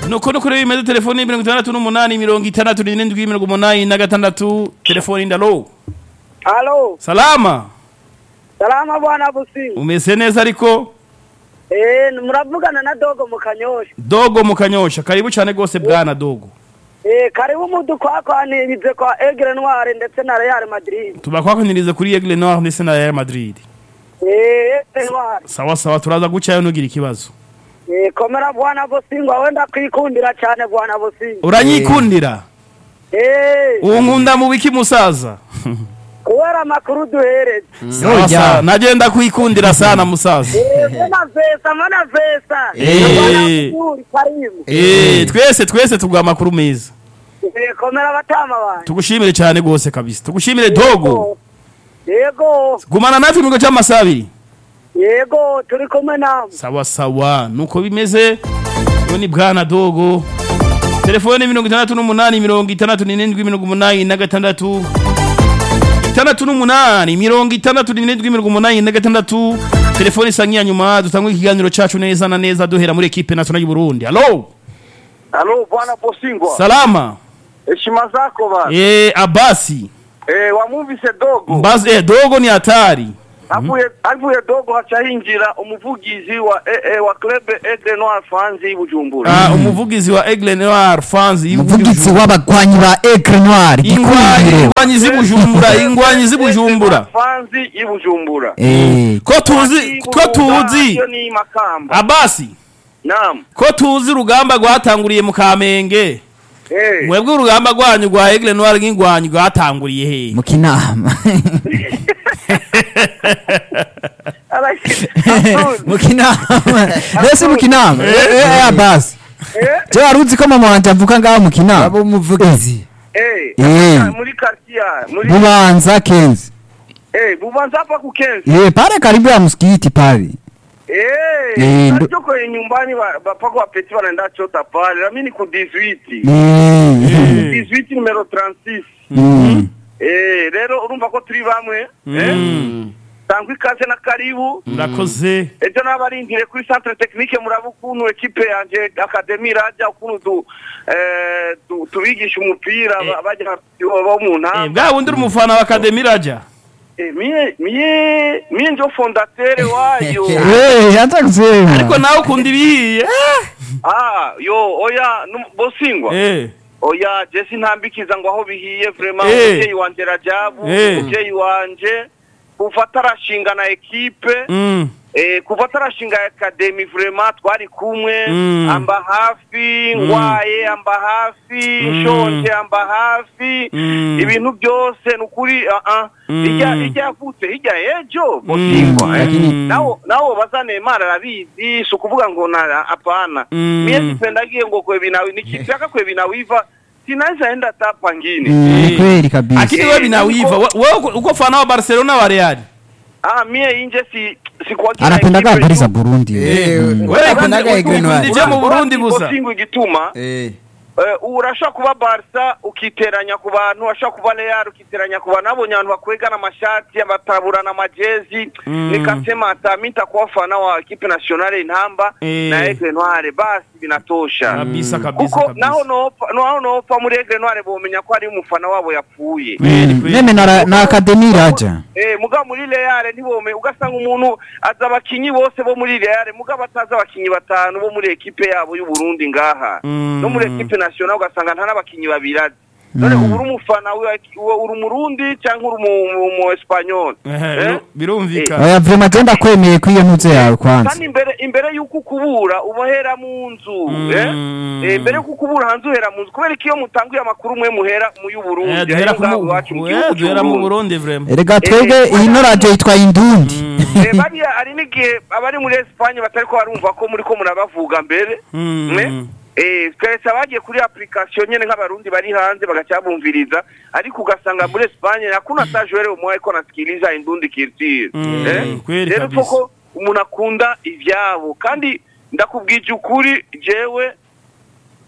nuko nuko rero bimeze telefoni mirongo itandatu n'umunani mirongo itandatu n'irindwi mirongo umunani na gatandatu telefoni ndalo Halo, salama salama bwana Businga. umeze neza ariko Eh, muravugana na Dogo mu Kanyosha. dogo mu kanyosha karibu cyane rwose bwana dogo Eh, karibu mudu kwa kwanirize kwa Aigle Noire ndetse na Real Madrid. tubakwakaniriza kuri Aigle Noir ndetse na Real Madrid Eh, Aigle Noire. sawa sawa turaza gucayo nugira ikibazo Eh, komera bwana Businga wenda kwikundira cyane bwana Businga. uranyikundira Eh, uwo nkunda mu biki musaza kubera amakuru duhereze. sawa Oya. sawa nagenda kwikundira sana musaza Eh, mana vesa, mana vesa. Eh. Bwana Businga, karibu. Eh, twese twese tuguha amakuru meza Eh, komera batama banje. tugushimire cyane rwose kabisa tugushimire dogo Yego, gumana natwe mu gihe cy'amasaha abiri yego, turi kumwe namwe. sawa sawa nuko bimeze uyu ni bwana dogo telefone mirongo itandatu n'umunani mirongo itandatu n'irindwi mirongo umunani na gatandatu itandatu n'umunani mirongo itandatu n'irindwi mirongo umunani na gatandatu telefone isa nk'iya nyuma dutangwe ikiganiro cyacu neza na neza duhera muri ekipe nationale y'u Burundi alo Halo bwana Posingwa. salama Heshima zako bana. eh abasi Eh wamuvise dogo. mbazi eh dogo ni hatari Avuye avuye dogo haca hinjira umuvugizi wa eh, eh, wa club Aigle Noir fans y'Ibujumbura. ah umuvugizi wa Aigle Noir fans umuvugizi w'abagwanyi ba Aigle Noir gikundiro ingwanyi z'ibujumbura ingwanyi z'ibujumbura Fans y'Ibujumbura. eh ko tuzi ko tuzi Yo ni makamba. abasi Naam. ko tuzi urugamba rwatanguriye mu kamenge Eh. mwebwe urugamba rwanyu rwa Aigle Noir nk'ingwanyi rwatanguriye he mu kinama mu kinama mbese mu kinama eh abasi je waruzi ko mama wanje avuka ngaho mu kinama abo umuvugizi Eh. Eh. Muri quartier muri bubanza kenzi eh bubanza hapa ku Kenzi. eh pale karibu ya msikiti pale Eh. Eh, ndo- Ndio kwa nyumbani ba- bapako wapeti wanaenda chota pale. Na mimi ni ku 18. eh 18 numero 36. mm. Eh, rero urumva ko turi bamwe eh tangwa ikaze na karibu murakoze ejo nabarindire kuri centre technique muraba ukuntu ekipe yanje academy raja ukuntu tu, eh, tu, tubigisha umupira ba- bajya bo mu Eh, ntamba bwa bundi uri umufana wa Academy Raja Eh, mie mie mie njo fondateur wayo eh hata kusema ariko nawe ukunda ibihiye ah yo oya num- bosingwa eh oya jesi ntambikiza ngo aho bihiye vraiment Eh. umuvyeyi wanje rajabu Eh. umuvyeyi wanje kuva atarashinga na ekipe mm Eh, kuva atarashinga akademi vraiment twari kumwe Mm. amba hafi ngwaye amba hafi Mm. nshonje amba hafi Mm. ibintu byose nukuri uh -uh. Mm. ijya ijya yavutse hirya ejo bosingwa eh. Mm. nawo nawo bazane Neymar arabizi si ukuvuga ngo na apana Mm. mie sipendagie ngo kwe binawi nikitaka kwe binawiva sinaweza enda tapa ngine Mm, kweli kabisa akini Eh, wewe binawiva niko- wewe uko- uko fana wa Barcelona wa Real ah mie inje si sikuwagira anapendaga ekipe habari za yu- Burundi Eh, wewe Akundaga Aigle Noir. ukundije mu Burundi gusa Bosingo igituma Eh, Eh, ubu urashobora kuba barisa ukiteranya ku bantu urashobora kuba real ukiteranya ku bantu nabonye abantu bakwegana amashati bataburana amajezi Mm. nikasema hata mi nitakuwa fana wa ekipe nationale intamba Eh. na Aigle Noire basi binatosha kabisa kabisa kuko kabisa naho nopfa naho nopfa muri Aigle Noire bomenya ko ari umufana wabo yapfuye Kweli, kweli. meme na, na akademi raja Eh, muga muri Real ntibome ugasanga umuntu aza abakinyi bose bo muri Real muga bataza abakinyi batanu bo muri ekipe yabo y'u Burundi ngaha Mm. no muri ekipe national ugasanga nta n'abakinyi babiri azi none ubu uri umufana wa- wa- uri umurundi cyangwa uri umu- umu espanyol Ehe, Eh? biru- birumvikana oya vrema je ndakwemeye ko iyo ntuze yawe kwanza kandi imbere imbere y'uko ukubura ubahera mu nzu eh? Mm. Eh, mbere y'uko ukubura hanze uhera mu nzu kubera ko iyo mutanguye amakuru mwe muhera mu y'u Burundi Eh, duhera ariyo ku ngaho mu- iwacu mu eh, gihugu duhera mu cy'u Burundi. Burundi vraiment erega twebwe Eh, iyi no radio yitwa indundi Eh, bariya hari n'igihe abari muri Espagne batari ko barumva ko muri ko murabavuga mbere Mm. mwe eh twese abagiye kuri application nyene nk'abarundi bari hanze bagacyabumviriza ariko ugasanga muri Espagne hakuna hata joueur umwe ko nasikiliza indundi culture Mm, eh kweli rero kabisa. koko umuntu akunda ivyabo kandi ndakubwije ukuri jewe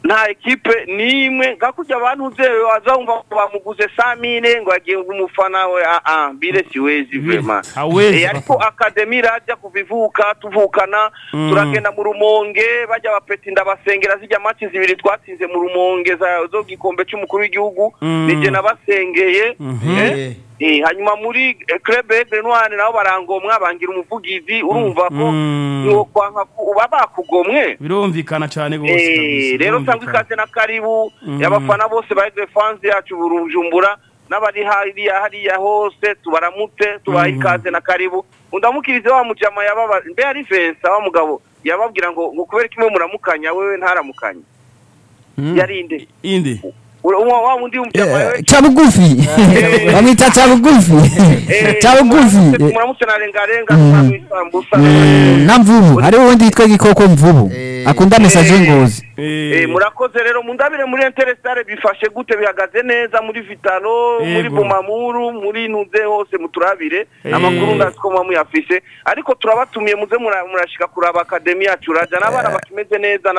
nta ekipe n'imwe nka kurya abantu uzewe waza wumva ngo bamuguze samine ngo yagiye umufana we ah ah bire siwezi vrema hawezi Eh, ariko akademi irajya kuva ivuka tuvukana Mm. turagenda mu rumonge bajya bapeti ndabasengera zijya maci zibiri twatsinze mu rumonge za- zo gikombe cy'umukuru w'igihugu Mm. nije nabasengeye Mhm. Eh, eh, hanyuma muri eh, club Aigle Noir nabo barangomwa bangira umuvugizi urumva ko Mm. niwo kwanka ku- uba bakugomwe birumvikana cyane gose Eh, kabisa, rero birumvikana. sangwa ikaze na karibu Mm. y'abafana bose ba Aigle fans yacu burujumbura n'abari hariya hariya hose tubaramutse tubaha Mhm. ikaze na karibu undamukirize wa mujama yababa mbe ari Vincent wa mugabo yababwira ngo ngo kubera kimwe muramukanya wewe ntaramukanya yarinde inde Ura- wa wa wundi w'umujama Eh, wewe ca bugufi bamwita ca bugufi Eh, ca bugufi muramutse- muramutse na rengarenga Mm. isambusa Mm, na mvubu hariho uwundi yitwa gikoko mvubu akunda mesaje ngozi Eh, murakoze rero mundabire muri Interestare bifashe gute bihagaze neza muri Vitalo muri Yego. Bumamuru muri Nuze hose muturabire Eh. amakuru ndazi ko muyafise ariko turabatumiye muze mura- murashika kuraba akademi yacu raja n'abana bakimeze neza